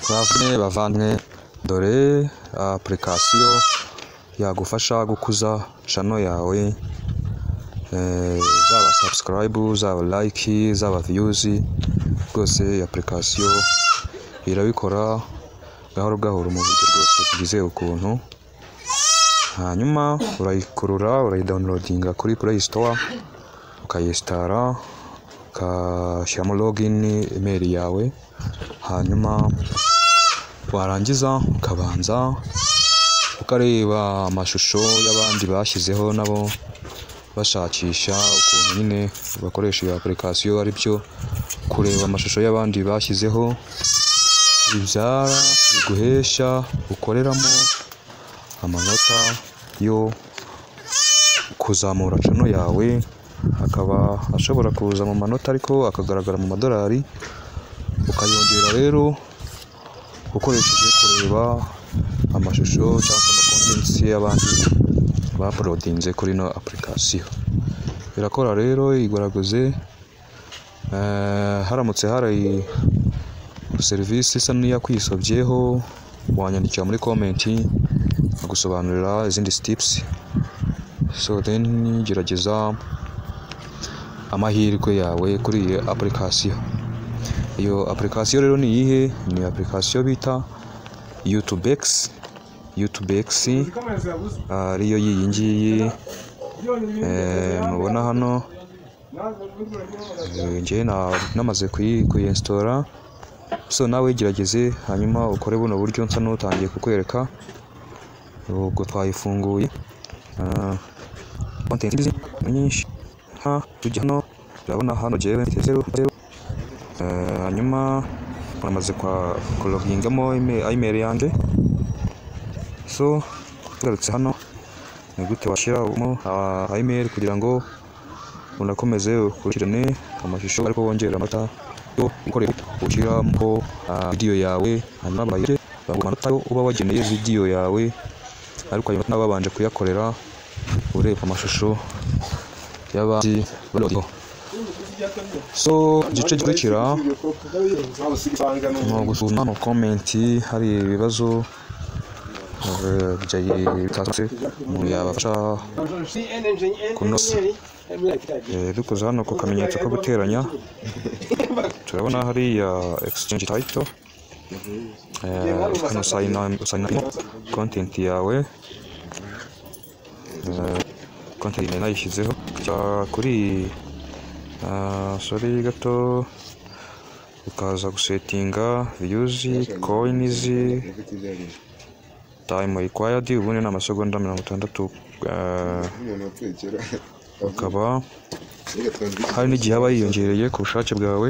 bavumwe bavanywe dore apurikasiyo yagufasha gukuza cano yawe zaba sabusikarayibu zaba layiki zaba viyuzi rwose iyi apurikasiyo irabikora gahoro gahoro mu buryo bwose bwizewe ukuntu hanyuma urayikurura urayidawunirodinga kuri pureyi sitowa ukayesitara ugashyiramo logini imeri yawe hanyuma warangiza ukabanza ukareba amashusho y'abandi bashyizeho nabo bashakisha ukuntu nyine bakoresha iyo apurikasiyo ari byo kureba amashusho y'abandi bashyizeho bibyara biguhesha ukoreramo amanota yo kuzamura cano yawe akaba ashobora kuza mu manota ariko akagaragara mu madolari ukayongera rero ukoresheje kureba amashusho cyangwa se amakontensi y'abandi baporodinze kuri ino apurikasiyo irakora rero igwaraguze haramutse hari serivisi isa n'iyakwisobyeho wanyandikira muri komenti agusobanurira izindi sitipusi so then gerageza amahirwe yawe kuri iyi apurikasiyo iyo apurikasiyo rero ni iyihe ni apurikasiyo bita yutubekisi yutubekisi ariyo y'iyi ngiyi mubona hano ngewe namaze kuyesitora so nawe gerageze hanyuma ukore buno buryo nsa n'utangiye kukwereka ubwo twayifunguye kontenti nyinshi nka tujya hano urabona hano jyewe zeru zeru hanyuma namaze kurogingamo ayimeri yanjye so tugarutse hano ni gute washyiramo ayimeri kugira ngo unakomeze ukurikirane amashusho ariko wongera amata yo ukorera ushyiramo vidiyo yawe hanyuma babaye baguha amanota uba wageneye vidiyo yawe ariko ayo manota babanje kuyakorera ureba amashusho y'abandi barodiho so igice gikurikira ni ugusuzuma mu komenti hari ibibazo byayikase umuntu yabafasha kunoza dukoze hano ku kamenyetso ko guteranya turabona hariya exchange title hano sayina content yawe konti nari nayishyizeho kuri sori gato ukaza gusetinga viyuzi koyinizi time required ubundi ni amasegonda mirongo itandatu ukaba hari n'igihe aba yiyongereye ku bushake bwawe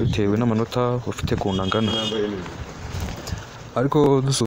bitewe n'amanota ufite ku angana ariko